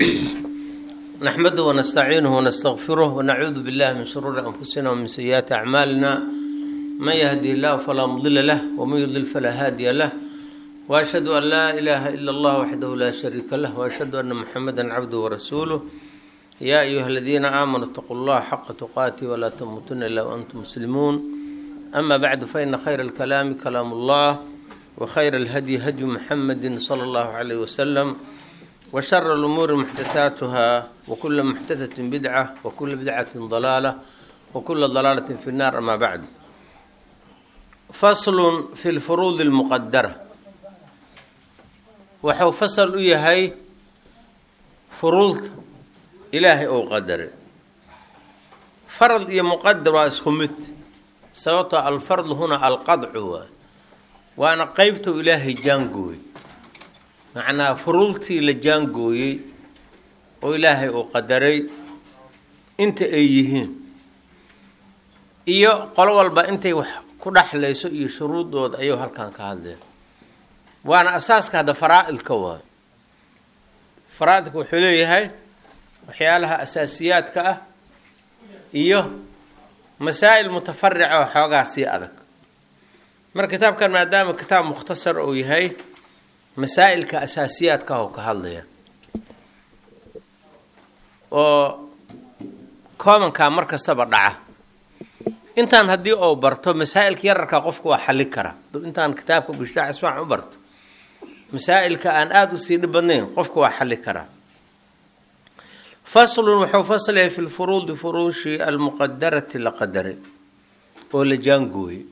نحمده ونستعينه ونستغفره ونعوذ بالله من شرور أنفسنا ومن سيئات أعمالنا من يهدي الله فلا مضل له ومن يضلل فلا هادي له وأشهد أن لا إله إلا الله وحده لا شريك له وأشهد أن محمدا عبده ورسوله يا أيها الذين آمنوا اتقوا الله حق تقاته ولا تموتن إلا وأنتم مسلمون أما بعد فإن خير الكلام كلام الله وخير الهدي هدي محمد صلى الله عليه وسلم وشر الأمور محدثاتها وكل محدثة بدعة وكل بدعة ضلالة وكل ضلالة في النار أما بعد فصل في الفروض المقدرة waxuu fasal u yahay furuulta ilaahay ou qadaray farad iyo muqadar waa isku mid sababtoo alfardu huna alqadcu waa waana qeybtou ilaahay jaangooyey macnaha furuultii la jaangooyey oo ilaahay uu qadaray inta ay yihiin iyo qolo walba intay wax ku dhexlayso iyo shuruudooda ayuu halkan ka hadlaya waana asaaska hadda faraa-idka waayo faraa-idka wuxuu leeyahay waxyaalaha asaasiyaadka ah iyo masaa'il mutafarica oo xoogaa sii adag marka kitaabkan maadaama kitaab mukhtasar uu yahay masaa'ilka asaasiyaadka ah oo ka hadlaya oo koobankaa mar kastaba dhaca intaan haddii uu barto masaa'ilka yararkaa qofka waa xalli kara intaan kitaabka bishtaax isfaacan u barto masaa'ilka aan aada usii dhib badnayn qofka waa xalli karaa faslun wuxuu faslaya fi lfuruudi furuushi almuqadarati la qadaray oo la jaangooyey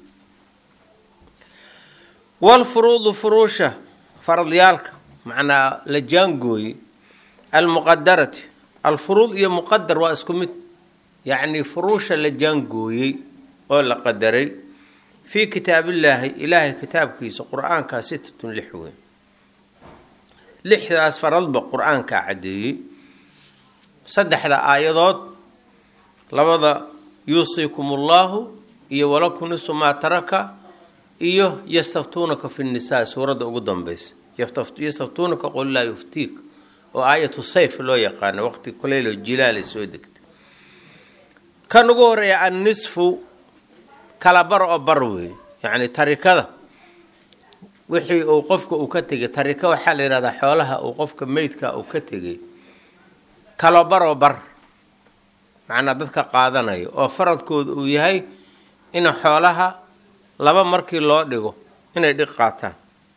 walfuruudu furuusha faradyaalka macnaa la jaangooyey almuqadarati alfuruud iyo muqadar waa isku mid yacni furuusha la jaangooyey oo la qadaray fii kitaabillaahi ilaahay kitaabkiisa qur-aankaa sitatun lix weyn lixdaas faradba qur-aankaa caddeeyey saddexda aayadood labada yuusiikum ullahu iyo walakum nisu maa taraka iyo yastaftuunaka fi nnisaa suuradda ugu danbeysa yastaftuunaka qul laa yuftiik oo aayatu sayf loo yaqaano waqti kuleylo jilaalay soo degtay kan ugu horeeya annisfu kala bar oo bar weeye yacni tarikada wixii uu qofka uu ka tegay tarika waxaa la yidhahdaa xoolaha uu qofka meydka uu ka tegay kalo baroo bar macnaa dadka qaadanayo oo faradkooda uu yahay in xoolaha laba markii loo dhigo inay dhig qaataan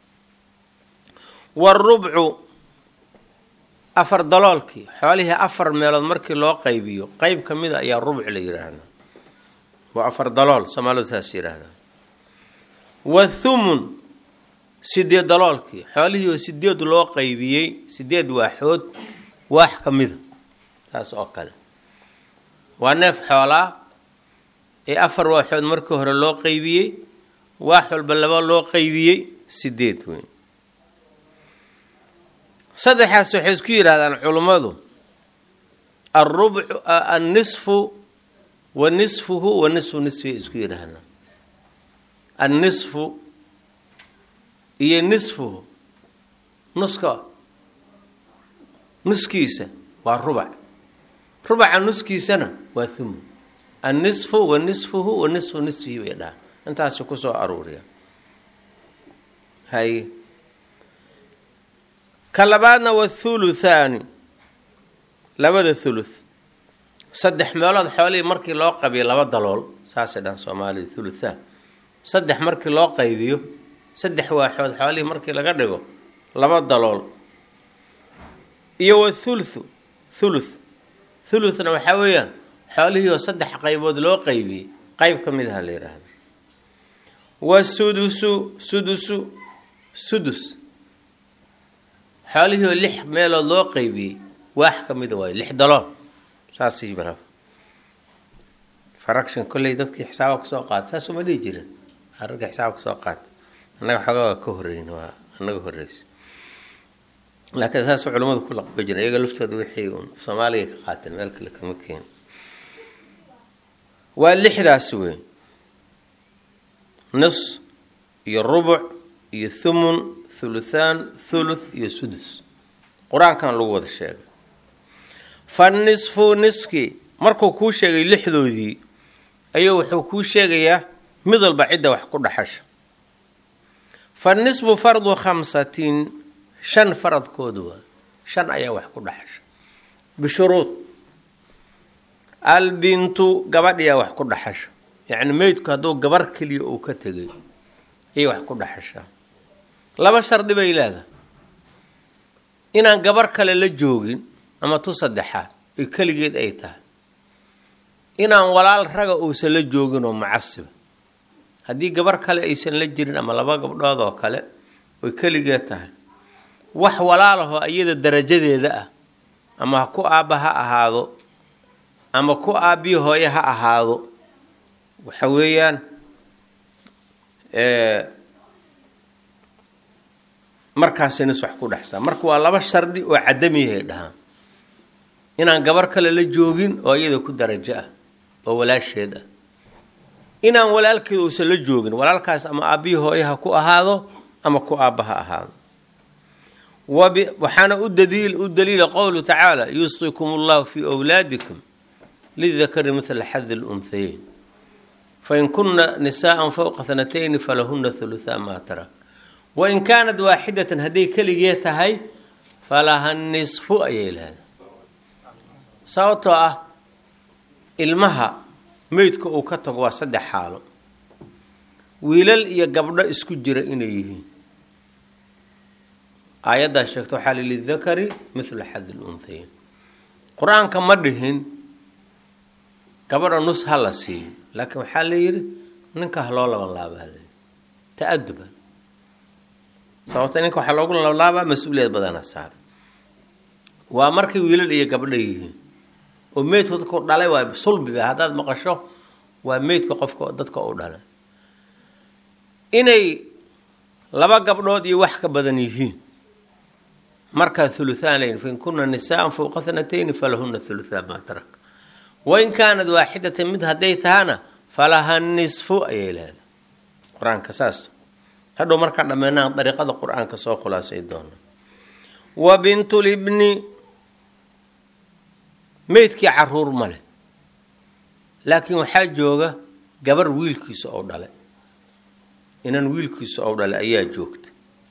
warubcu afar daloolkii xoolihii afar meelood markii loo qaybiyo qeyb ka mida ayaa rubc la yidhaahdaa waa afar dalool soomaalidu saas yidhaahdaa wathumun sideed daloolkii xoolihii oo sideed loo qaybiyey sideed waaxood waax ka mida taas oo kale waa neef xoolaa ee afar waaxood markii hore loo qaybiyey waax walba laba loo qaybiyey sideed weyn saddexaas waxay isku yidhahdaan culummadu arubcu annisfu wa nisfuhu wa nisfu nisfiay isku yidhaahdaan annisfu iyo nisfuhu nuska nuskiisa waa rubac rubaca nuskiisana waa thumun annisfu wa nisfuhu wa nisfu nisfihi bay dhaha intaasi kusoo aruuriya hay ka labaadna waa thuluthaani labada thuluth saddex meelood xoolihii markii loo qabiyo laba dalool saasay dhan soomaaliya thuluthaan saddex markii loo qaybiyo saddex waaxood xoolihii markii laga dhigo laba dalool iyo wa thuluthu thuluth thuluthna waxaa weeyaan xoolihii oo saddex qaybood loo qaybiyey qeyb ka mid aha la yidhaahda wa sudusu sudusu sudus xoolihii oo lix meelood loo qaybiyey waax ka mida waayo lix dalool saasay mara fraction kolley dadkii xisaaba kasoo qaata saas uma dhihi jirin ragga xisaaba kasoo qaata annaga xoogaa waa ka horeyn waa annaga horeysa laakiin saas culamadu ku laqba jira iyaga laftooda wixii uun soomaaliga ka qaateen meel kale kama keen waa lixdaas weyn nus iyo rubuc iyo thumun thuluthaan thuluth iyo sudus qur-aankan lagu wada sheegay fa nisfu niski markuu kuu sheegay lixdoodii ayuu wuxuu kuu sheegayaa mid walba cidda wax ku dhaxasha fa nisfu fardu khamsatin shan faradkooda waa shan ayaa wax ku dhaxasha bishuruud albintu gabadhiyaa wax ku dhaxasha yacni meydku hadduu gabar keliya uu ka tegay ayay wax ku dhaxashaa laba shardi bay leedahay inaan gabar kale la joogin ama tu saddexaad oy keligeed ay tahay inaan walaal raga uusan la joogin oo mucasiba haddii gabar kale aysan la jirin ama laba gabdhood oo kale oy keligeed tahay wax walaalahoo iyada darajadeeda ah ama ku aabba ha ahaado ama ku aabbiyi hooye ha ahaado waxa weeyaan markaasay nis wax ku dhexsaa marka waa laba shardi oo cadamiyahay dhahaan inaan gabar kale la joogin oo iyada ku darajo ah oo walaasheed ah inaan walaalkeed uusan la joogin walaalkaas ama aabbihii hooye ha ku ahaado ama ku aabba ha ahaado waxaana u daliil u daliila qowlu tacaala yuusikum allahu fii wlaadikum lidakari mila xadi lunhayeyn fain kuna nisaءa fowqa hanatayni falahuna huluثa maa tarak wain kaanat waaxidatan hadday keligee tahay falaha nisfu ayay lahayd sababtoo ah ilmaha meydka uu ka tago waa saddex xaalo wiilal iyo gabdho isku jira inay yihiin aayaddaa sheegta waxaa li lidakari mithla xadi lunhayeyn qur-aanka ma dhihin gabadha nus ha la siiyo laakiin waxaa la yidhi ninka ha loo labanlaabaa la ta-aduban sababta ninka waxaa loogu labalaabaa mas-uuliyad badana saara waa markay wiilal iyo gabdho yihiin oo meydka dadka u dhalay waa sulbiba haddaad maqasho waa meydka qofka dadka u dhalay inay laba gabdhood iyo wax ka badan yihiin markaa huluthaan layin fain kuna nisaan fowqa hanatayni falahuna huluthaan maa tarak wain kaanad waaxidatan mid hadday tahana falaha nisfu ayay leedahay qur-aanka saas hadhow markaa dhammeynaan dariiqada qur-aanka soo khulaasay doona wa bintulibni meydkii caruur ma leh laakiin waxaa jooga gabar wiilkiisa oo dhalay inan wiilkiisa oo dhalay ayaa joogta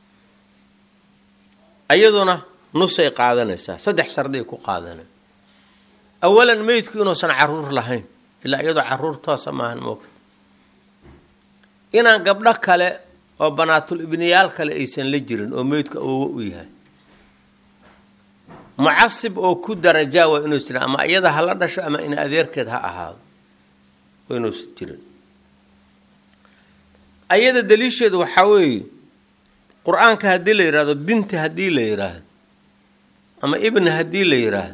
ayaduna nusay qaadanaysaa saddex shardiay ku qaadanay awalan meydku inuusan caruur lahayn ilaa iyadoo caruur toosa maahan moogta inaan gabdho kale oo banaatul ibniyaal kale aysan la jirin oo meydku awoowo u yahay mucasib oo ku darajaa waa inuusan jirin ama iyada ha la dhasho ama in adeerkeed ha ahaado waa inuusan jirin ayada daliisheedu waxaa weeye qur-aanka haddii la yidhaahdo binti haddii la yidhaahdo ama ibni haddii la yidhaahdo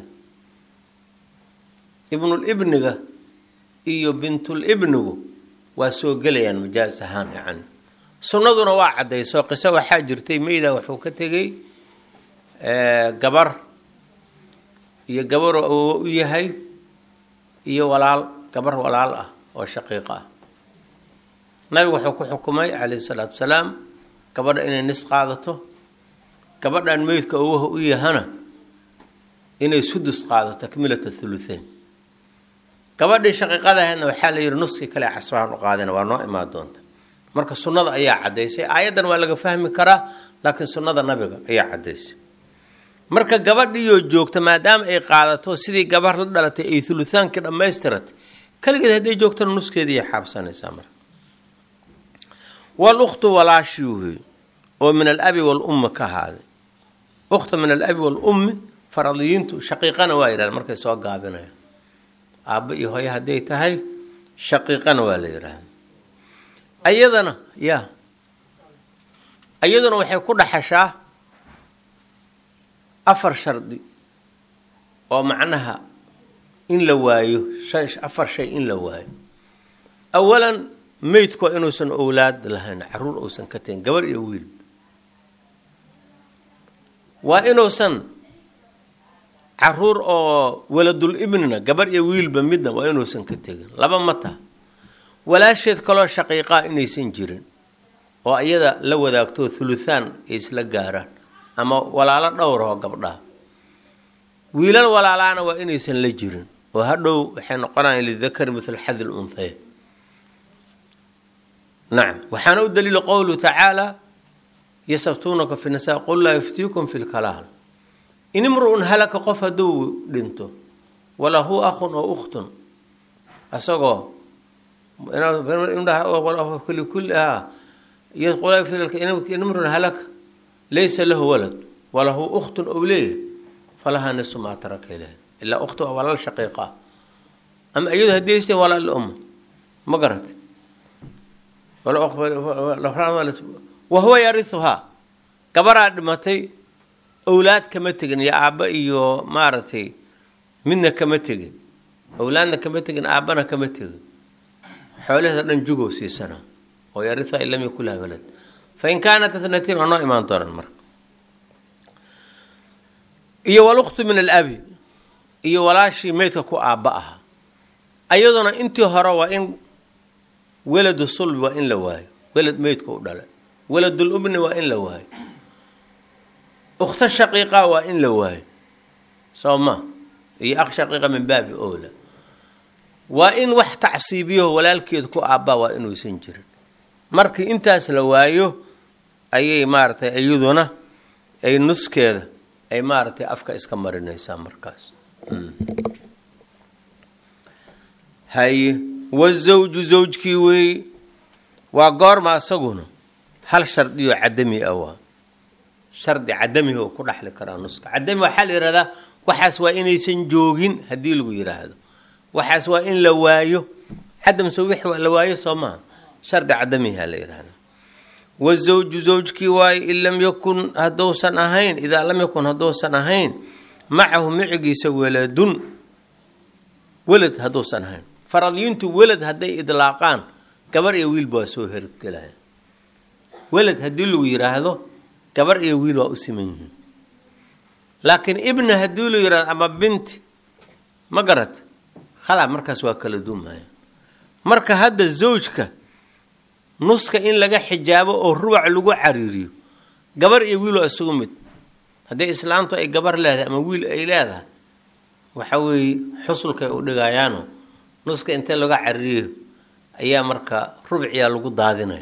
ibnul ibniga iyo bintul ibnigu waa soo gelayaan majaas ahaan yacni sunnaduna waa caddayso qiso waxaa jirtay meyda wuxuu ka tegey gabar iyo gabaroo awoowo u yahay iyo walaal gabar walaal ah oo shaqiiqo ah nabigu wuxuu ku xukumay calayhi salaatu wasalaam gabadha inay nis qaadato gabadhan meydka awoha u yahana inay sudus qaado takmilata thuluthain gabadhii shaqiiqadaheedna waxaa la yidhi nuskii kale casbahan u qaadana waa noo imaan doonta marka sunnada ayaa caddaysay aayaddan waa laga fahmi karaa laakiin sunnada nabiga ayaa caddaysay marka gabadhiiyoo joogta maadaama ay qaadato sidii gabar la dhalatay ay thuluthaankii dhammaystiratay keligeed hadday joogtana nuskeediiay xaabsanaysaa marka walukhtu walaashii wey oo min alabi walummi ka ahaaday ukhta min alabi walummi faradiyiintu shaqiiqana waa yidhahda markay soo gaabinayaan aabba iyo hooye hadday tahay shaqiiqana waa la yidhaahda ayadana ya iyaduna waxay ku dhaxashaa afar shardi oo macnaha in la waayo afar shay in la waayo awalan meydku waa inuusan owlaad lahayn caruur uusan ka tegin gabar iyo wiil waa inuusan caruur oo waladul ibnina gabar iyo wiilba midna waa inuusan ka tegin laba ma taha walaasheed kaloo shaqiiqaa inaysan jirin oo iyada la wadaagto thuluthaan ay isla gaaraan ama walaalo dhowrahoo gabdhaha wiilal walaalaana waa inaysan la jirin oo hadhow waxay noqonayaan lidakari mithla xadi lunhaya nacam waxaana u daliila qowluhu tacaala yastaftuunaka fi nisa qul laa yuftiikum fi lkalaal in imru-un halaka qof hadduu dhinto walahu akhun oo ukhtun asagoo imrun halaka laysa lahu walad walahu ukhtun ou leeyahy falahaa nisu maa taraka ilaah ilaa ukhti waa walaal shaqiiqa ah ama iyadu haddii haystee walaal umma ma garata wahuwa yarihuhaa gabaraa dhimatay owlaad kama tegin iyo aabba iyo maaragtay midna kama tegin owlaadna kama tegin aabbana kama tegin xoolaheeda dhan jugow siisana oo yarihuhaa in lam yakun laha walad fain kaanat itnatiin waa noo imaan doonaan marka iyo walukhtu min alabi iyo walaashii meydka ku aabba ahaa ayaduna intii hore waa in weladu sulbi waa in la waayo welad meydka u dhala weladul ubni waa in la waayo ukhto shaqiiqa waa in la waayo soo ma iyo akh shaqiiqa min baabi ola waa in wax tacsiibiyaho walaalkeed ku aabbaa waa inuusan jirin markii intaas la waayo ayay maaragtay iyaduna ay nuskeeda ay maaragtay afka iska marinaysaa markaas haye wazawju zawjkii weeye waa goorma asaguna hal shardiyo cadami ah waa shardi cadamihi oo ku dhexli karaa nuska cadami waxaa la yihahdaa waxaas waa inaysan joogin haddii lagu yidhaahdo waxaas waa in la waayo cadamse wix la waayo soo maha shardi cadamiha la yihahda wazawju zawjkii waayo in lam yakun haddousan ahayn idaa lam yakun haddousan ahayn macahu micigiisa waladun welad hadduusan ahayn faradiyiintu welad hadday idlaaqaan gabar iyo wiilba waa soo hergelaya welad haddii lagu yidhaahdo gabar iyo wiil waa u siman yihiin laakiin ibna haddii lagu yidhahdo ama binti ma garat khalaa markaas waa kala duumaya marka hadda zawjka nuska in laga xijaabo oo rubac lagu cariiriyo gabar iyo wiil waa isugu mid haddii islaamtu ay gabar leedahay ama wiil ay leedahay waxa weeye xusulkay u dhigayaano nuska intee laga caririyo ayaa marka rubciyaa lagu daadinaya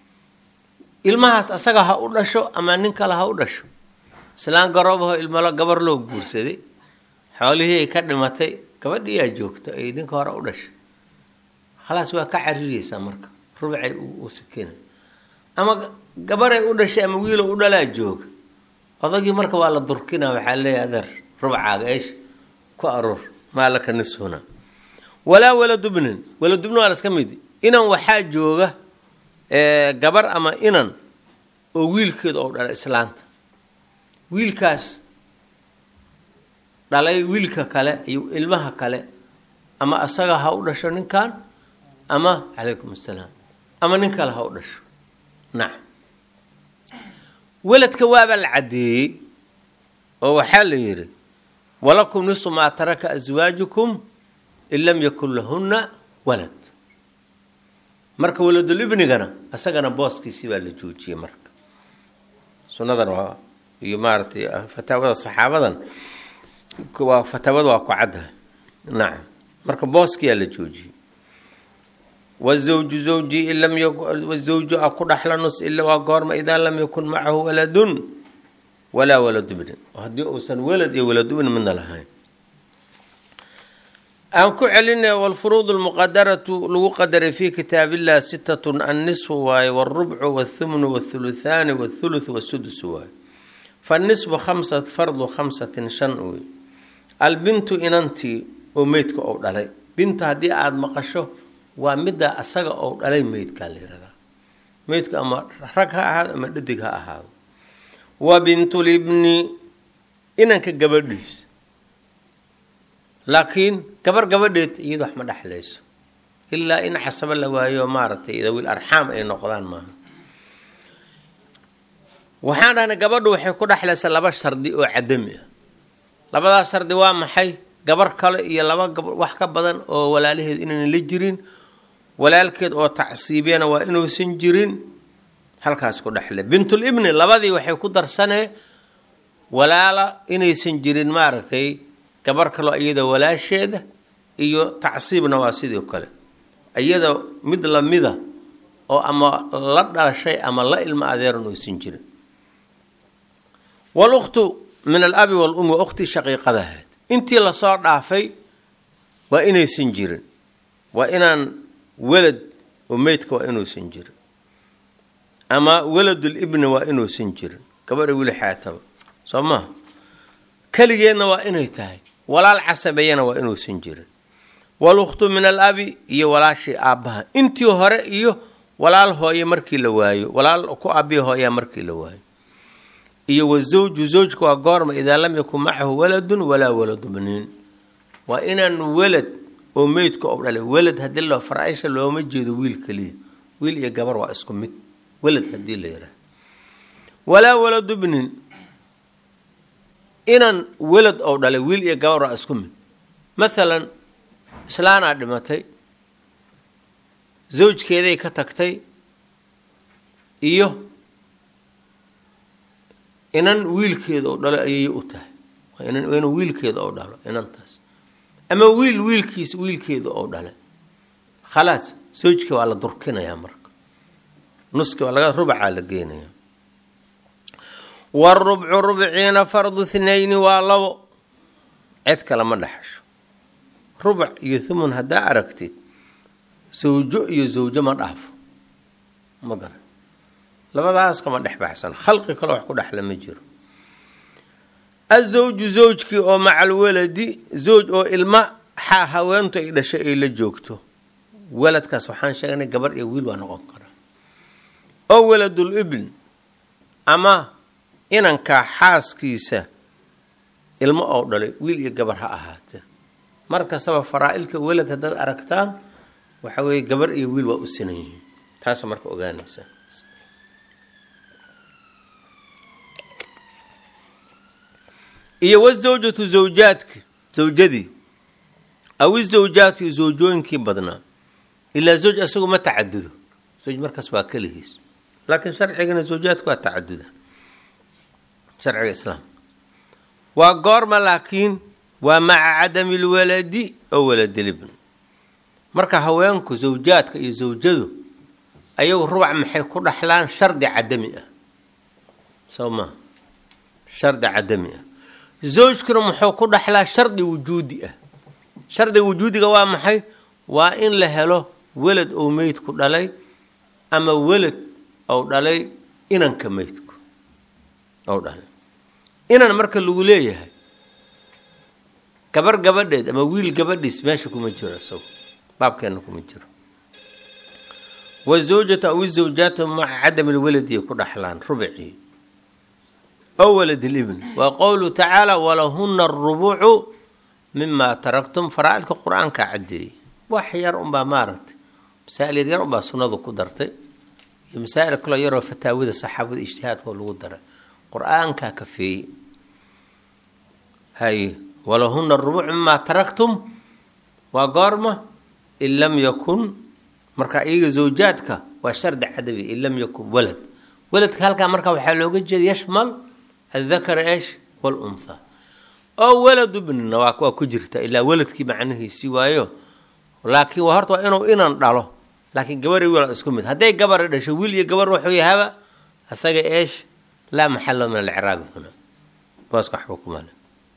ilmahaas asaga ha u dhasho ama nin kale ha u dhasho islaan garoobaho ilmalo gabar loo guursaday xoolihii ay ka dhimatay gabadhiyaa joogto ay ninka hore u dhashay khalaas waa ka caririyeysaa marka rubcay u sikina ama gabaray u dhashay ama wiilo u dhalaa jooga odagii marka waa la durkina waxaa leeyahay adeer rubcaaga eesh ku aroor maalaka nishuna walaa waladubnin waladubnin waa laska mid inan waxaa jooga gabar ama inan oo wiilkeeda oo dhala islaanta wiilkaas dhalay wiilka kale iyo ilmaha kale ama asaga ha u dhasho ninkan ama calaykum assalaam ama nin kale ha u dhasho nacam weladka waabaa la caddeeyey oo waxaa la yidhi walakum nisu maa taraka aswaajukum in lam yakun lahunna walad marka waladul ibnigana isagana booskiisii baa la joojiyey marka sunnadan waa iyo maaratay fataawada saxaabadan waa fataawada waa ku caddahay nacam marka booskiyaa la joojiyey wazawju zawji in lam wazawju a ku dhaxla nus ila waa goorma idaa lam yakun macahu waladun walaa waladu ibnin haddii uusan walad iyo waladu ibn midna lahayn aan ku celinay wlfuruud lmuqadaratu lagu qadaray fi kitaab illah sitatun annisfu waaye wاlrubcu wاthumnu wاthuluthaani wاthuluth wاsudus waaye fanisfu khamsa fardu khamsatin shan wey albintu inantii oo meydka ou dhalay binta haddii aada maqasho waa midda asaga ou dhalay meydkaa la yihahdaa meydka ama rag ha ahaado ama dhadig ha ahaado wa bintulibni inanka gabadhiis laakiin gabar gabadheed iyada wax ma dhexlayso ilaa in casabo la waayo maaragtay dawiil arxaam ay noqdaan maaha waxaan dhahnay gabadhu waxay ku dhexlaysaa laba shardi oo cadami ah labadaas shardi waa maxay gabar kale iyo laba wax ka badan oo walaalaheed inaynan la jirin walaalkeed oo tacsiibiyana waa inuusan jirin halkaas ku dhexle bintulibni labadii waxay ku darsanee walaala inaysan jirin maaragtay gabar kaloo iyada walaasheeda iyo tacsiibna waa sidoo kale iyada mid lamida oo ama la dhalashay ama la ilmo adeeran oysan jirin walukhtu min alabi walummi waa ukhtii shaqiiqadahayd intii lasoo dhaafay waa inaysan jirin waa inaan welad oo meydka waa inuusan jirin ama weladulibni waa inuusan jirin gabadha wili xaataba soo maha keligeedna waa inay tahay walaal casabeeyana waa inuusan jirin walukhtu min alabi iyo walaashii aabbaha intii hore iyo walaal hooye markii la waayo walaal ku aabiya hooyaa markii la waayo iyo wazawju zawjka waa goorma idaa lam yakun macahu waladun walaa waladu bniin waa inaan welad oo meydka oo dhalay welad haddii loo faraaisha looma jeedo wiil keliya wiil iyo gabar waa isku mid welad haddii la yidhaah walaa waladu bnin inaan welad oo dhalay wiil iyo gabar waa isku mid mathalan islaanaa dhimatay zawjkeeday ka tagtay iyo inan wiilkeeda oo dhalo ayay u tahay waa inuu wiilkeeda oo dhalo inantaas ama wiil wiilkiis wiilkeeda oo dhale khalaas zawjkii waa la durkinayaa marka nuski waa laga rubacaa la geenaya warubcu rubciina fardu thnayni waa labo cid kale ma dhexasho rubac iyo thumun haddaa aragtid zawjo iyo zawjo ma dhaafo ma garan labadaas kama dhex baxsan khalqi kale wax ku dhexla ma jiro azawju zawjkii oo macal waladi zawj oo ilma xaa haweentu ay dhashay ay la joogto waladkaas waxaan sheegnay gabar iyo wiil waa noqon karaa oo waladul ibn ama inankaa xaaskiisa ilmo oo dhalay wiil iyo gabar ha ahaatee mar kastaba faraa-ilka walad haddaad aragtaan waxa weeye gabar iyo wiil waa u sinan yihiin taasa marka ogaanaysa iyo wazawjatu zawjaadki zawjadii aw izawjaatu iyo zawjooyinkii badnaa ilaa zawj asagu ma tacadudo zawj markaas waa keligiis laakiin sharcigana zawjaadku waa tacaduda sharciga islaamka waa goorma laakiin waa maca cadami lwaladi oo waladilibn marka haweenku zawjaadka iyo zawjadu ayagu rubac maxay ku dhaxlaan shardi cadami ah soo maa shardi cadami ah zawjkuna muxuu ku dhaxlaa shardi wujuudi ah shardiga wujuudiga waa maxay waa in la helo welad ou meydku dhalay ama welad ou dhalay inanka meydku ou dhalay inan marka lagu leeyahay gabar gabadheed ama wiil gabadhiis meesha kuma jiro isago baabkeena kuma jiro wazawjatu aw izawjaatu maca cadami lwaladiy ku dhaxlaan rubcii o walad libn waa qowluhu tacaala walahuna arubucu mima taraktum faraa-ilka qur-aanka caddeeyey wax yar unbaa maaragtay masaa-il yaryar unbaa sunnadu ku dartay iyo masaa-il kaloo yaroo fataawida saxaabada ijtihaadkoo lagu daray qur-aankaa kafeeyey haye walahuna arubucu mima taraktum waa goorma in lam yakun marka iyaga zawjaadka waa shardi cadabi in lam yakun walad waladka halkaa marka waxaa looga jeeda yashmal adakar esh waluntha oo waladu bnina waa waa ku jirta ilaa waladkii macnihiisii waayo laakiin waa horta waa inuu inan dhalo laakiin gabar iyo wiil isku mid hadday gabara dhasho wiil iyo gabar wuxuu yahaba asaga eesh laa maxalo min alciraabi huna booska waxba kumale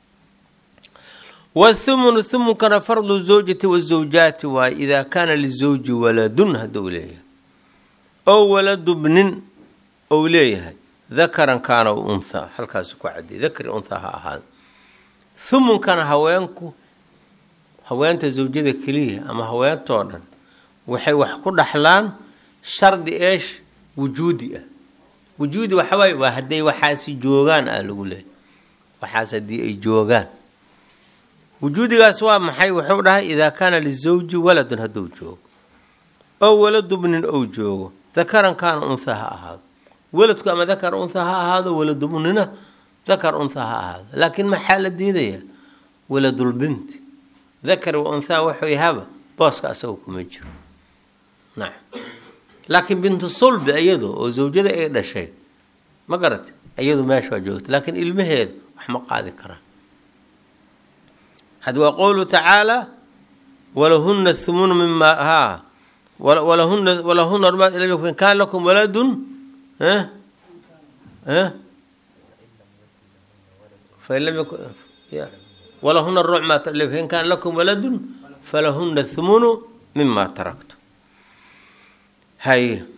wthumunu thumunkana fardu zawjati wazawjaati waaye idaa kaana lizawji waladun hadduu leeyahay oo waladu bnin ou leeyahay dakaran kaana unthaa halkaasi ku cadday dakari unthaa ha ahaada thumunkana haweenku haweenta zawjada keliya ama haweentoo dhan waxay wax ku dhaxlaan shardi eesh wujuudi ah wujuudi waxawaaye waa hadday waxaasi joogaan ah lagu leeyahy waxaas haddii ay joogaan wujuudigaas waa maxay wuxuu dhahay idaa kaana lizawji waladun hadduu joogo oo waladu bnin ou joogo dakaran kaana untha ha ahaado waladku ama dakar untha ha ahaado waladu bnina dakar untha ha ahaado laakiin maxaa la diidaya waladulbinti dakar wa unthaa wuxuu yahaba booska asaga kuma jiro nacam laakiin bintu sulbi iyadu oo zawjada ay dhashay ma garati iyadu meesha waa joogta laakiin ilmaheeda wax ma qaadi karaan had waa qowluhu tacaala walahuna thumunu mima haa walahuna walahuna in kaan lakum waladun fain lam yakun walahuna ruuc ma fain kaan lakum waladun falahuna thumunu mima taraktu hay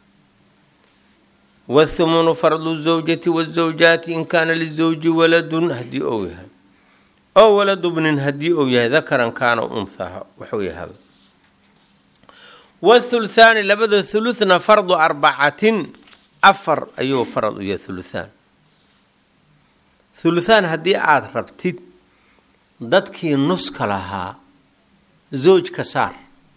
wthumunu fardu zawjati wazawjaati in kaana lizawji waladun haddii ou yahay oo waladu bnin haddii uu yahay dakaran kaana unhaha wuxuu yahay wthulthaani labada thuluthna fardu arbacatin afar ayuu farad u yahay thuluthaan thuluthaan haddii aada rabtid dadkii nuska lahaa zooj ka saar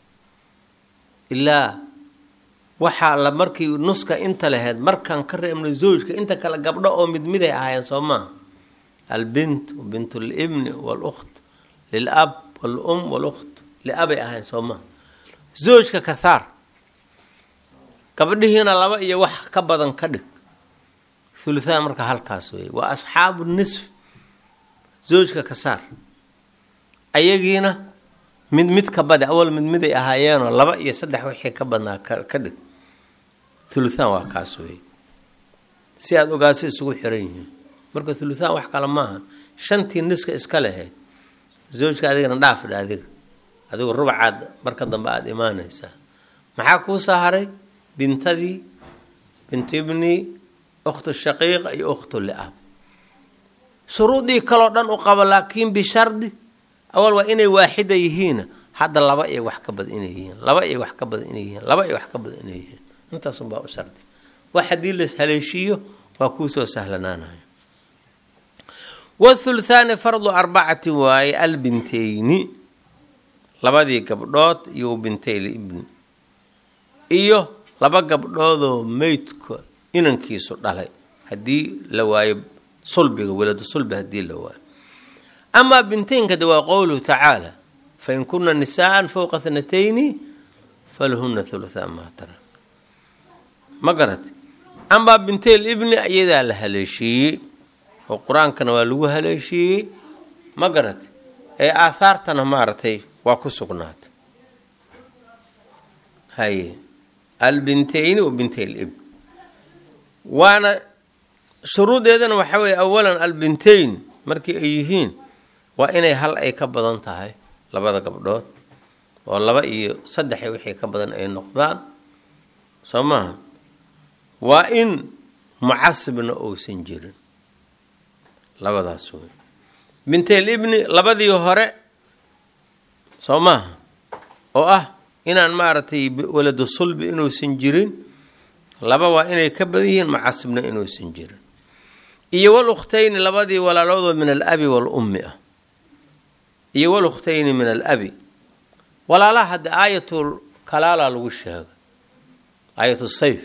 ilaa waxaa la markii nuska inta lahayd markaan ka reebnay zoojka inta kale gabdho oo mid miday ahaayeen soo maaha albint bint libni walukt lilab walum walukt liabay ahayn soo maha zoojka ka saar gabdhihiina laba iyo wax ka badan ka dhig thuluthaan marka halkaas weeye waa asxaabu nisf zoojka ka saar ayagiina mid mid ka badi awal mid miday ahaayeenoo laba iyo saddex wixii ka badnaa ka dhig thuluthaan waa kaas weeye si aada ogaadso isugu xiran yihiin marka thuluthaan wax kale maaha shantii niska iska lahayd zoojka adigana dhaafidha adiga adigu rubacaad marka dambe aada imaanaysaa maxaa kuu soo haray bintadii bint ibni ukhtu shaqiiqa iyo ukhtu liab shuruudii kaloo dhan u qabo laakiin bishardi awal waa inay waaxida yihiin hadda laba iyo wax ka badan inay yihiin laba iyo wax ka badan inay yihiin laba iyo wax ka badan inay yihiin intaasunbaa u shardi wax haddii las haleeshiiyo waa kuusoo sahlanaanaya wathulthaani fardu arbacati waaye albinteyni labadii gabdhood iyo bintayl ibni iyo laba gabdhoodoo meydka inankiisu dhalay haddii la waayo sulbiga weladu sulbi haddii la waayo amaa binteynka de waa qowluhu tacaala fain kuna nisaaan fowqa thnatayni falahuna huluthaa maa tarak ma garate amaa bintayl ibni iyadaa la haleeshiiyey oo qur-aankana waa lagu haleeshiiyey ma garate ee aathaartana maaragtay waa ku sugnaatay haye albinteyni wa bintayl ibn waana shuruudeedana waxaa weeye awalan albinteyn markii ay yihiin waa inay hal ay ka badan tahay labada gabdhood oo laba iyo saddexa wixii ka badan ay noqdaan soo maaha waa in mucasibna uusan jirin labadaas wey bintayl ibni labadii hore soo maaha oo ah inaan maaragtay waladu sulbi inuusan jirin laba waa inay ka badan yihiin mucasibna inuusan jirin iyo wal ukhtayni labadii walaaloodoo min alabi waalummi ah iyo wal ukhtayni min alabi walaalaha hadda aayatul kalaala lagu sheega aayatu sayf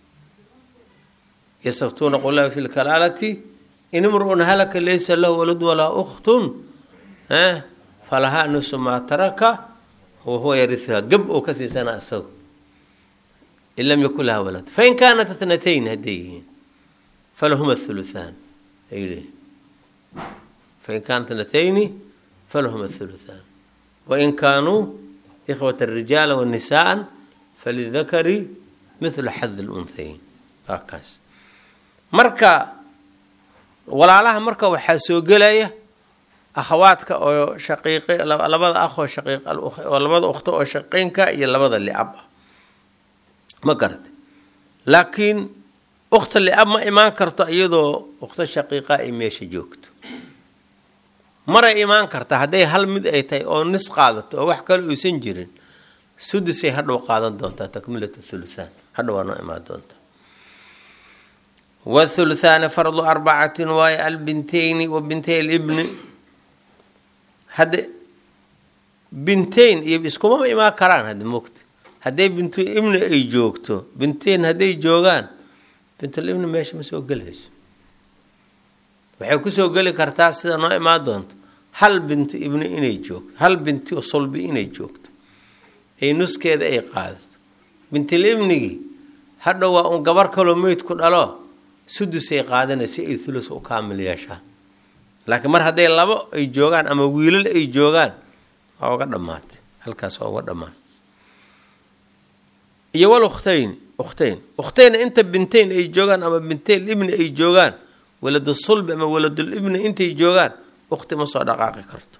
yastaftuuna qula fi lkalaalati in imru'un halaka laysa lahu walad walaa ukhtun falahaa nusu maa taraka wahuwa yariuha gab oo ka siisana isagu in lam yakun laha walad fain kaanat athnatayn hadday yihiin falahuma thuluthaan ay leeyihin fain kaanat athnatayni falahuma thuluthaan wain kaanuu ikhwata rijaala wanisaaan falidakari mithlu xadi lunhayn waa kaas marka walaalaha marka waxaa soo gelaya akhawaadka oo shaqiiq labada akh oo shaqiiq oo labada ukhto oo shaqiinka iyo labada liab ah ma garata laakiin ukhta liab ma imaan karto iyadoo ukhto shaqiiqa ay meesha joogto maray imaan karta hadday hal mid ay tahay oo nis qaadato oo wax kale uusan jirin sudisay hadhow qaadan doontaa takmilat thuluthaan hadhow waa noo imaan doontaa wthuluthaani fardu arbacatin waayo albinteyni wa bintay libni hadde binteyn iyo iskumama imaan karaan hadda mogta hadday bintu ibni ay joogto binteyn hadday joogaan bintulibni meesha ma soo gelayso waxay kusoo geli kartaa sida noo imaan doonto hal bintu ibni inay joogto hal binti sulbi inay joogto ay nuskeeda ay qaadato bintilibnigii hadhow waa un gabar kaloo meyd ku dhalo sudusay qaadanay si ay thulus u kaamil yeeshaan laakiin mar hadday labo ay joogaan ama wiilal ay joogaan waa uga dhammaatay halkaas waa uga dhammaatay iyo wal ukhtayn ukhtayn ukhtayna inta bintayn ay joogaan ama bintayn ibni ay joogaan waladu sulbi ama waladul ibni intay joogaan ukhti ma soo dhaqaaqi karto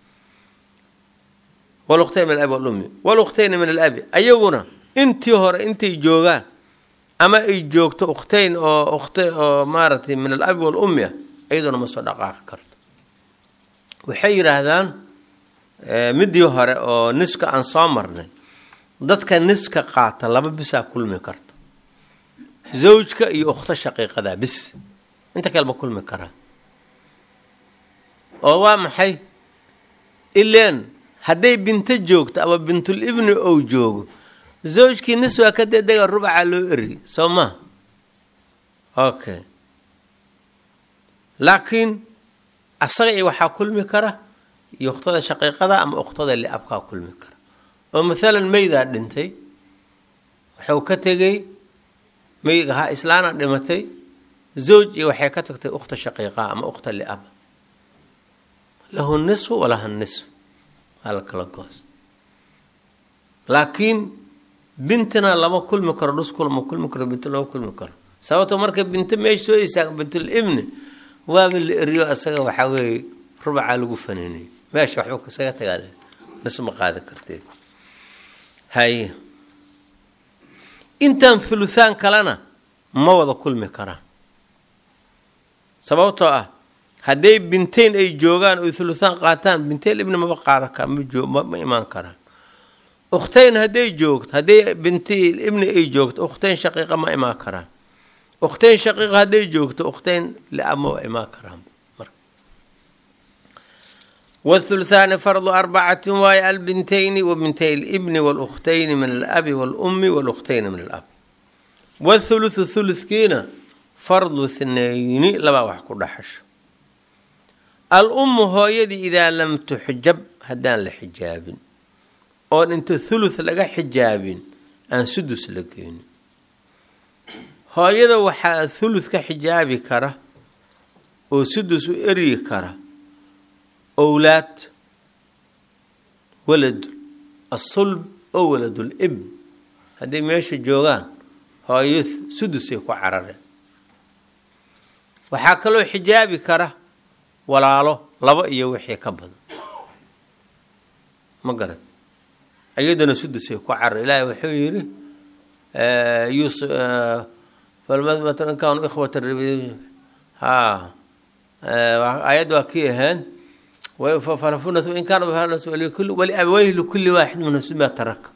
walukhtayn min alabi walummi waluktayna min alabi ayaguna intii hore intay joogaan ama ay joogto ukhtayn oo ukht oo maaragtay min alabi walummi ah iyaduna ma soo dhaqaaqi karto waxay yidhaahdaan midii hore oo niska aan soo marnay dadka niska qaata laba bisaa kulmi karta zawjka iyo ukhto shaqiiqadaa bis inta kale ma kulmi karaa oo waa maxay ileen hadday binto joogto ama bintul ibni ou joogo zawjkii nis waa ka dedega rubaca loo eri soo maha okay laakiin asaga iyo waxaa kulmi kara iyo ukhtada shaqiiqada ama ukhtada liabkaa kulmi kara oo mathalan meydaa dhintay wuxuu ka tegey meyga ha islaana dhimatay zawj iyo waxay ka tagtay ukhta shaqiiqaa ama ukhta liaba lahu nisfu walaha nisfu waa la kala goost laakiin bintina lama kulmi karo dhuskul ma kulmi karo binto lama kulmi karo sababto marka binto meesha soo istaaga bintul ibni waaba la eriyo isaga waxaa weeye rubacaa lagu faniinay meesha waxba kasaga tagaa nis ma qaadi karteed haye intaan thuluthaan kalena ma wada kulmi karaan sababtoo ah hadday bintayn ay joogaan oy thuluthaan qaataan bintayn ibni maba qaada ka ma imaan karaan ukhtayn hadday joogto hadday binti ibni ay joogto ukhtayn shaqiiqa ma imaan karaan ukhtayn shaqiiqa hadday joogto ukhtayn liab ma imaan karaan wthuluthaani fardu arbacati waaye albintayni wa bintay libni waluktayni min alabi walummi walukhtayni min alab wthuluthu thulutkiina fardu thnayni labaa wax ku dhaxasho al-ummu hooyadii idaa lam tuxjab haddaan la xijaabin oon inta thuluth laga xijaabin aan sudus la geynin hooyada waxaa thuluth ka xijaabi kara oo sudus u eryi kara owlaad walad asulb oo waladul ibn hadday meesha joogaan hooyo sudusay ku carareen waxaa kaloo xijaabi kara walaalo laba iyo wixii ka badan ma garad iyadana sudusay ku carar ilaahay wuxuu yidhi in kaanu ikhwata ha aayad waa kii ahayn in kaana waliabaweyhi likulli waaxid minhum ma taraka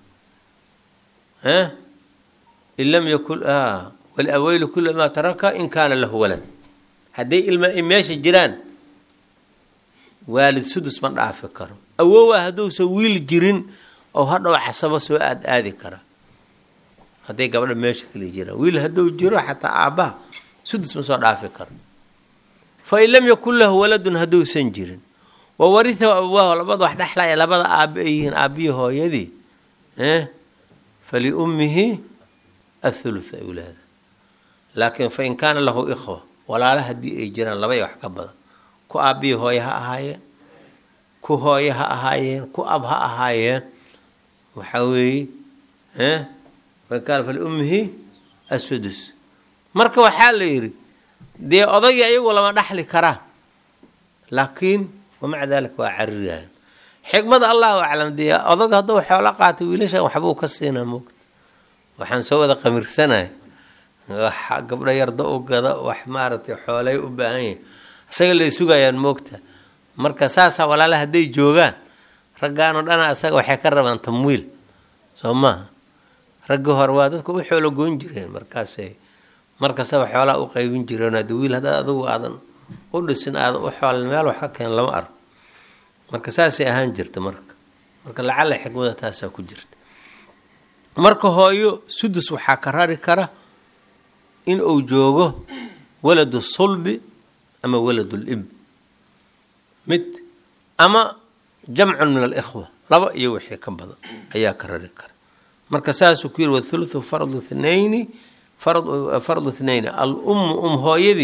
in lam yakun waliabaweyhi likulli ma taraka in kaana lahu walad hadday ilma meesha jiraan waalid sudus ma dhaafi karo awowaa hadduusan wiil jirin oo hadhow casabo soo aad aadi kara hadday gabdha meesha kala jiraan wiil hadduu jiro xataa aabbaha sudus ma soo dhaafi karo fa in lam yakun lahu waladun hadduusan jirin wawarihahu abawaahu labada wax dhexlaya labada aabbe ay yihiin aabbiyi hooyadii faliummihi athuluth ay ulaada laakiin fain kaana lahu ikhwa walaala haddii ay jiraan labay wax ka badan ku aabbiyi hooye ha ahaayeen ku hooye ha ahaayeen ku ab ha ahaayeen waxaa weeye fain kaana faliummihi asudus marka waxaa la yidhi dee odagii ayagu lama dhaxli karaa laakiin wamaca daalika waa cariryahan xikmada allahu aclam dee odag hadduu xoolo qaatay wiilashan waxbuu ka siinaa moogta waxaan soo wada qamirsanay wax gabdho yarda u gada wax maaragtay xoolay u baahan yahin isaga lay sugayaan moogta marka saasaa walaala hadday joogaan raggaanoo dhana isaga waxay ka rabaan tamwiil soo maaha raggii hore waa dadka u xoolo goyn jireen markaasay markastaba xoolaa u qaybin jireen haddi wiil haddaad adigu aadan u dhisin aadan u xoolin meel wax ka keen lama arko marka saasay ahaan jirta marka marka lacala xikmada taasaa ku jirta marka hooyo sudus waxaa ka rari kara in uu joogo waladu sulbi ama waladul ib mid ama jamcun min alikhwa laba iyo wixii ka badan ayaa ka rari kara marka saasuu ku yiri wathuluthu fardu thnayni fardu thnayni al ummu um hooyadii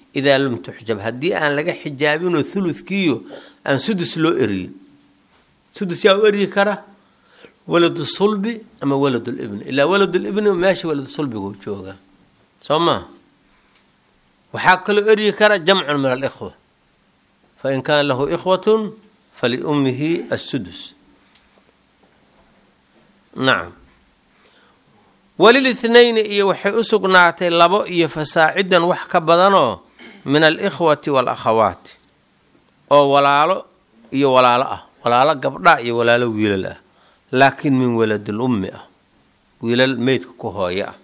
idaa lam tuxjab haddii aan laga xijaabinoo thuludkiiyo aan sudus loo eriyin sudus yaa u eryi kara waladu sulbi ama waladulibni ilaa waladulibni meesha waladu sulbigu jooga soo maa waxaa kaloo eryi kara jamcun min alikhwa fain kaana lahu ikhwatun faliummihi assudus nacam walilithnayni iyo waxay u sugnaatay labo iyo fasaacidan wax ka badanoo min alikhwati waalakhawaati oo walaalo iyo walaalo ah walaalo gabdha iyo walaalo wiilal ah laakiin min waladil ummi ah wiilal meydka ku hooyo ah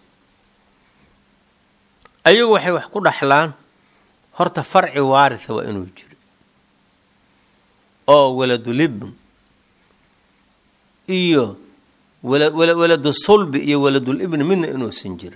ayagu waxay wax ku dhaxlaan horta farci waaritha waa inuu jiro oo waladulibn iyo waladu sulbi iyo waladulibni midna inuusan jirin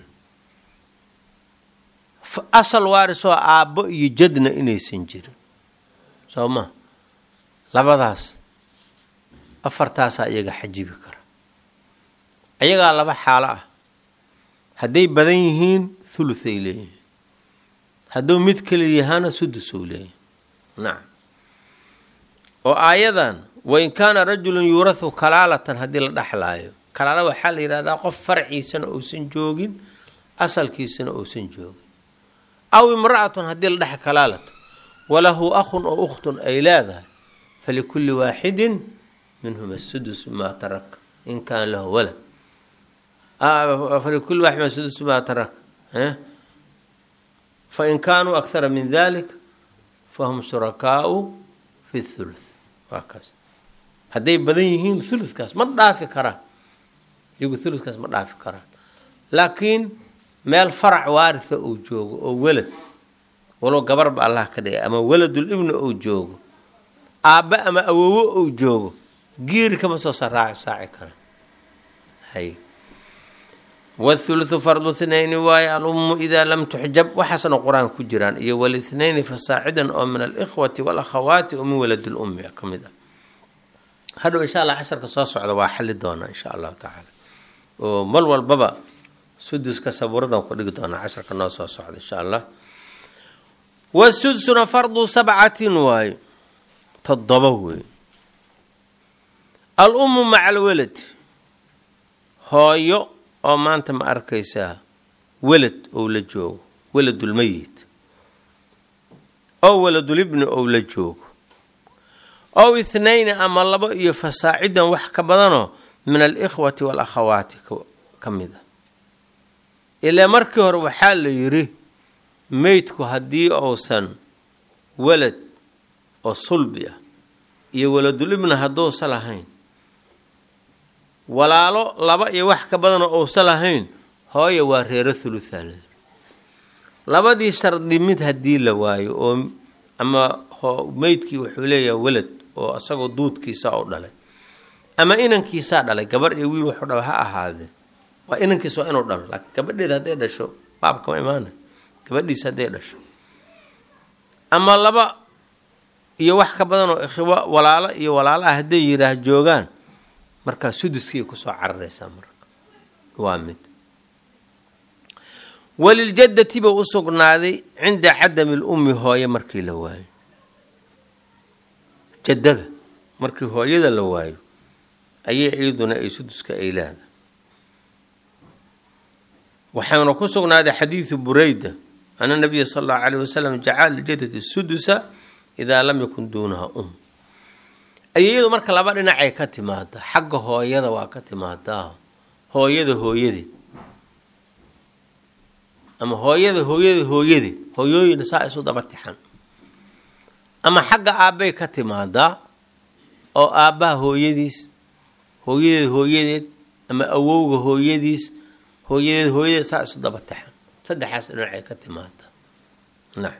asal waarisoo aabbo iyo jadna inaysan jirin soo ma labadaas afartaasaa iyaga xajibi kara ayagaa laba xaalo ah hadday badan yihiin thuluthay leeyihin hadduu mid keli yahaana sudusou leeyahy nacam oo aayadan wain kaana rajulun yuurahu kalaalatan haddii la dhexlaayo kalaala waxaa la yidhahdaa qof farciisana uusan joogin asalkiisana uusan joogin aw imra'atun haddii la dhex kalaalata walahu akhun oo ukhtun ay leedahay falikulli waaxidin minhuma sudus maa taraka in kaana lahu walad falikulli waaxid min sudus maa taraka fain kaanuu akhara min dalik fahum shurakaau fi thuluth waa kaas hadday badan yihiin thuluthkaas ma dhaafi karaan iyagu thuluthkaas ma dhaafi karaan laakiin meel farac waaritha uu joogo oo welad walow gabarba allah ka dhigay ama waladul ibni uu joogo aabba ama awowo uu joogo giiri kama soo saraac saaci kara hay wthuluthu fardu thnayni waaye alummu idaa lam tuxjab waxaasna qur-aan ku jiraan iyo walithnayni fasaacidan oo min alikhwati walakhawaati oo min waladi lummi ka mid ah hadhow insha allah casharka soo socda waa xali doonaa insha allahu tacaala oo mal walbaba suduska sabuuradan ku dhigi doonaa casharka noo soo socda insha allah wasudsuna fardu sabcatin waaye toddoba wey alummu maca alwalad hooyo oo maanta ma arkaysaa welad ou la joogo waladulmeyit oo waladulibni ou la joogo ow ithnayni ama labo iyo fasaacidan wax ka badanoo min alikhwati walakhawaati ka mid a ilaa markii hore waxaa la yidhi meydku haddii uusan walad oo sulbi ah iyo waladulibni hadduusa lahayn walaalo laba iyo wax ka badanoo uusa lahayn hooya waa reero thuluthaal labadii shardi mid haddii la waayo oo ama meydkii wuxuu leeyahay walad oo isagoo duudkiisa u dhalay ama inankiisaa dhalay gabar iyo wiil wuxuu dhala ha ahaadee waa inankiisa waa inuu dhalo laakiin gabadheeda hadday dhasho baabkama imaana gabadhiisa hadday dhasho ama laba iyo wax ka badan oo ikhwo walaalo iyo walaalo ah hadday yidhaah joogaan markaa suduskii kusoo cararaysaa marka waa mid waliljadati buu u sugnaaday cinda cadami lummi hooye markii la waayo jadada markii hooyada la waayo ayay iyaduna ay suduska ay leeda waxaana ku sugnaaday xadiidu bureyda ana nabiya sala allahu calayh wasalam jacala liljadati sudusa idaa lam yakun duunaha um ayayadu marka laba dhinacay ka timaada xagga hooyada waa ka timaadaa hooyada hooyadeed ama hooyada hooyada hooyadeed hooyooyina saa isu daba tixan ama xagga aabbay ka timaadaa oo aabbaha hooyadiis hooyadeed hooyadeed ama awowga hooyadiis hooyadeed hooyadeed saa isu daba tixan saddexaas dhinacay ka timaadaa nacam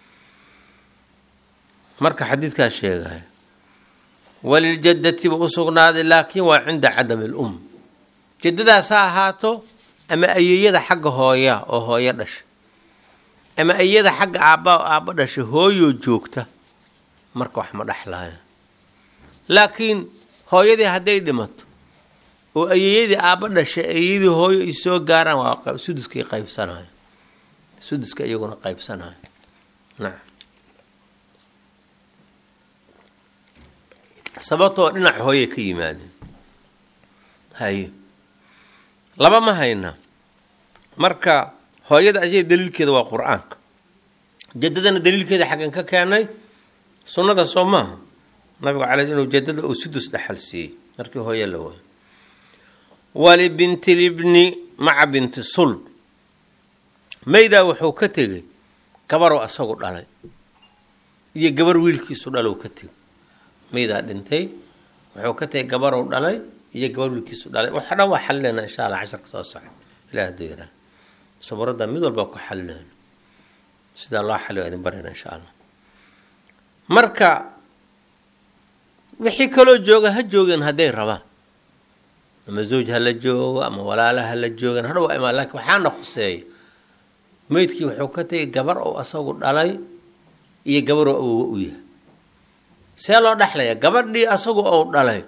marka xadiidkaas sheegaya waliljadati buu u sugnaaday laakiin waa cinda cadami alum jadadaas ha ahaato ama ayeyada xagga hooya oo hooyo dhasha ama ayada xagga aabba aabbo dhasha hooyoo joogta marka wax ma dhexlaaya laakiin hooyadii hadday dhimato oo ayeyadii aabbo dhasha ayeyadii hooyo ay soo gaaraan waa suduskay qaybsanaya suduska iyaguna qaybsanaya nacam sababtoo dhinac hooyay ka yimaadeen haye laba ma hayna marka hooyada ashaga daliilkeeda waa qur-aanka jadadana daliilkeeda xaggan ka keenay sunnada soo maaha nabigu cala inuu jadada uu sudus dhexal siiyey markii hooye la waayo walibinti libni maca binti sul maydaa wuxuu ka tegey gabaroo asagu dhalay iyo gabar wiilkiisu dhalow ka tegey maydaa dhintay wuxuu ka tegay gabarow dhalay iyo gabar wiilkiisu dhalay waxa dhan waa xalileynaa insha allah casharka soo socda ilah haduu yaraa saburadda mid walba ku xalileyn sidaa loo xaliyo idin barayna insha allah marka wixii kaloo jooga ha joogeen hadday rabaan ama zawj ha la joogo ama walaala ha la joogan hadha waa imaan laakiin waxaana khuseeya meydkii wuxuu ka tegay gabar oo asagu dhalay iyo gabaroo awoga u yahay see loo dhexlaya gabadhii asagu ou dhalay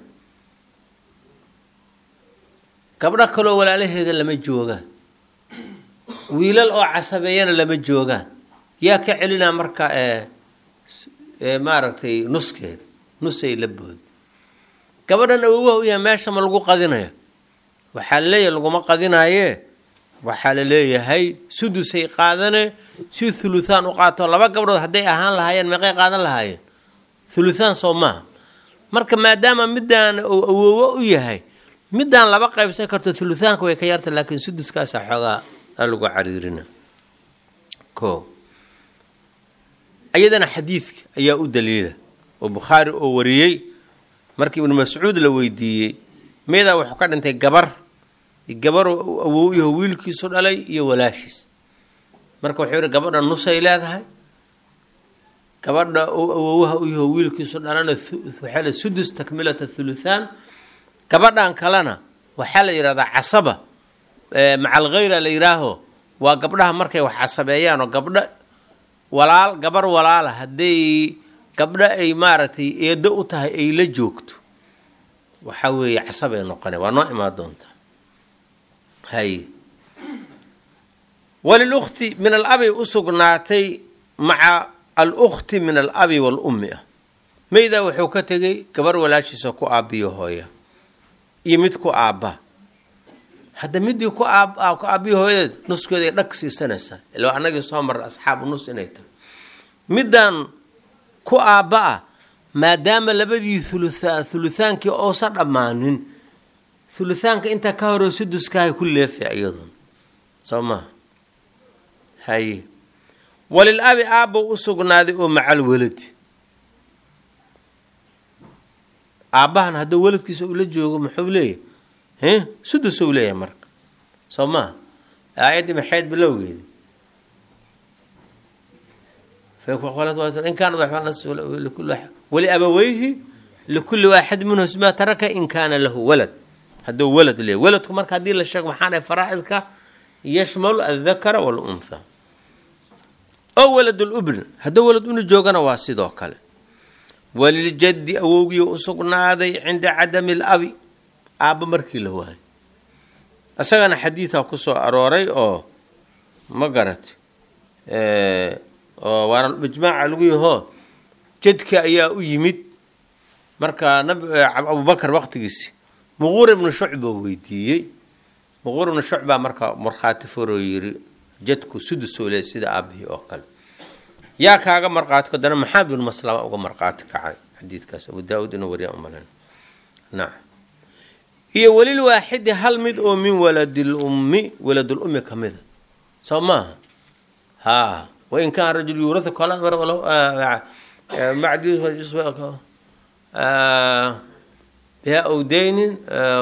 gabdho kaloo walaalaheeda lama joogaan wiilal oo casabeeyana lama joogaan yaa ka celinaa marka ee maaragtay nuskeeda nusay la boodi gabadhan awogaha u yahay meesha ma lagu qadinaya waxaa la leeyahay laguma qadinaaye waxaa la leeyahay sudusay qaadane si thuluthaan u qaato laba gabdhood hadday ahaan lahaayeen meeqay qaadan lahaayeen thuluthaan soo maaha marka maadaama midaan uu awoowo u yahay midaan laba qaybsan karto thuluthaanka way ka yarta laakiin suduskaasa xoogaa aa lagu cariirina ko iyadana xadiidka ayaa u daliila oo bukhaari oo wariyey markii ibnu mascuud la weydiiyey meedaa wuxuu ka dhintay gabar gabar awow yaho wiilkiisu dhalay iyo walaashiis marka wuxuu yihi gabadha nusay leedahay gabadha awowaha u yaho wiilkiisu dhalana waxaa la sudus takmilata thuluthaan gabadhan kalena waxaa la yidhahdaa casaba macal khayra la yidhaaho waa gabdhaha markay wax casabeeyaan oo gabdho walaal gabar walaala hadday gabdho ay maaragtay eedo u tahay ay la joogto waxaa weeye casabay noqone waa noo imaan doontaa hay walilukti min alabi u sugnaatay maca alukti min alabi waalummi ah maydaa wuxuu ka tegay gabar walaashiisa ku aabbiyo hooya iyo mid ku aabba hadda midii ku aab ku aabbiyo hooyadeed nuskeeda ay dhag siisanaysaa ilaa annagii soo marra asxaabu nus inay tahay middan ku aabba ah maadaama labadii thuluthaan thuluthaankii ousan dhammaanin thuluthaanka intaa ka hore suduskaahay ku leefay iyadun soo maha haye walil abi aabbow u sugnaaday oo macal weladi aabbahan hadduu weladkiisa ula joogo muxuu leeyahay sudus ou leeyahay marka soo maha aayaddii maxayd bilowgeedi in kaana wali abaweyhi likulli waaxid minhu sma taraka in kaana lahu walad hadduu walad leeyahy waladku marka haddii la sheego maxaa dhahay faraa'idka yashmalu aldakara waluntha oo walad lubn hadduu walad una joogana waa sidoo kale waliljaddi awowgii u sugnaaday cinda cadami labi aabba markii la waayo isagana xadiidaa kusoo arooray oo ma garat oo waana ijmaaca lagu yahoo jadka ayaa u yimid marka abubakar waqtigiisi muquur ibnu shucba weydiiyey muquur ibnu shucbaa marka markhaati furoo yiri jadku sudusoo le sida aabihii oo kale yaa kaaga marqaati kadana maxamed bin maslama uga marqaati kacay xadiidkaas abu daa-uud inuu wariya umalen nacam iyo welil waaxidi hal mid oo min waladil ummi waladul ummi ka mida soo maaha haa wain kaana rajul yuurau biha awdeynin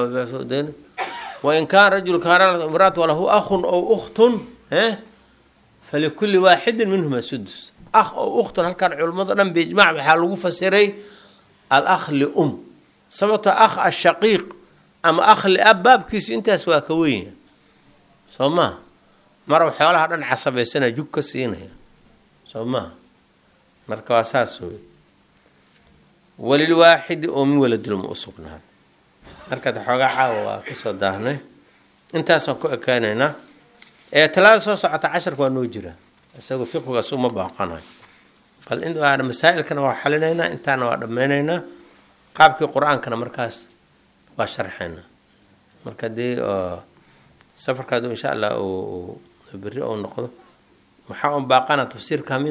wain kaana rajul kaana imraat walahu akhun ow ukhtun falikuli waaxidin minhuma sudus akh oo ukhtun halkan culimmado dhan biijmac waxaa lagu fasiray alakh lium sababto akh ashaqiiq ama akh liab baabkiisu intaas waa ka wenya soo maha marab xoolaha dhan casabaysanaya jug ka siinaya soo maha marka waa saas wey walilwaaxidi oo min waladulma u sugnaaday markaad xoogaa caawa waa kasoo daahnay intaasaan ku ekeynaynaa ee talaada soo socota casharka waa noo jira isagoo fiqigaas uma baaqanayo bal masaa-ilkana waa xalinaynaa intaana waa dhammaynaynaa qaabkii qur-aankana markaas waa sharxaynaa marka dee safarkaadu insha allah beri ou noqdo waxaa un baaqana tafsiirka